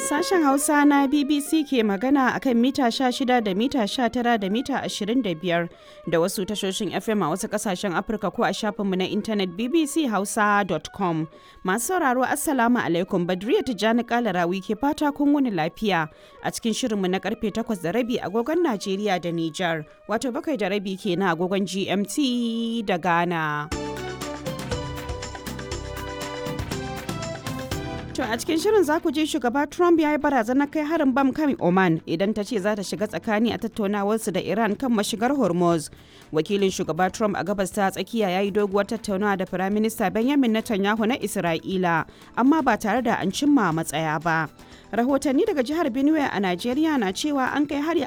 Sashen Hausa na BBC ke magana akan mita 16 da mita 19 da mita 25 da wasu tashoshin FM a wasu kasashen Afirka ko a shafinmu na intanet bbchausa.com. Masu sauraro Assalamu alaikum Badriya Tijjani Kalarawi ke fata kun wuni lafiya a cikin shirinmu na karfe 8 da rabi agogon Najeriya da Nijar wato bakwai da rabi kenan agogon GMT da Ghana. To a cikin shirin za ku ji shugaba Trump ya yi barazanar kai harin bam kan Oman idan ta ce za ta shiga tsakani a tattaunawarsu da Iran kan mashigar Hormuz. Wakilin shugaba Trump a gabas ta tsakiya ya yi doguwar tattaunawa da Firaminista Benjamin Netanyahu na Isra'ila, amma ba tare da an cimma matsaya ba. Rahotanni daga jihar Benue a Najeriya na cewa an kai hari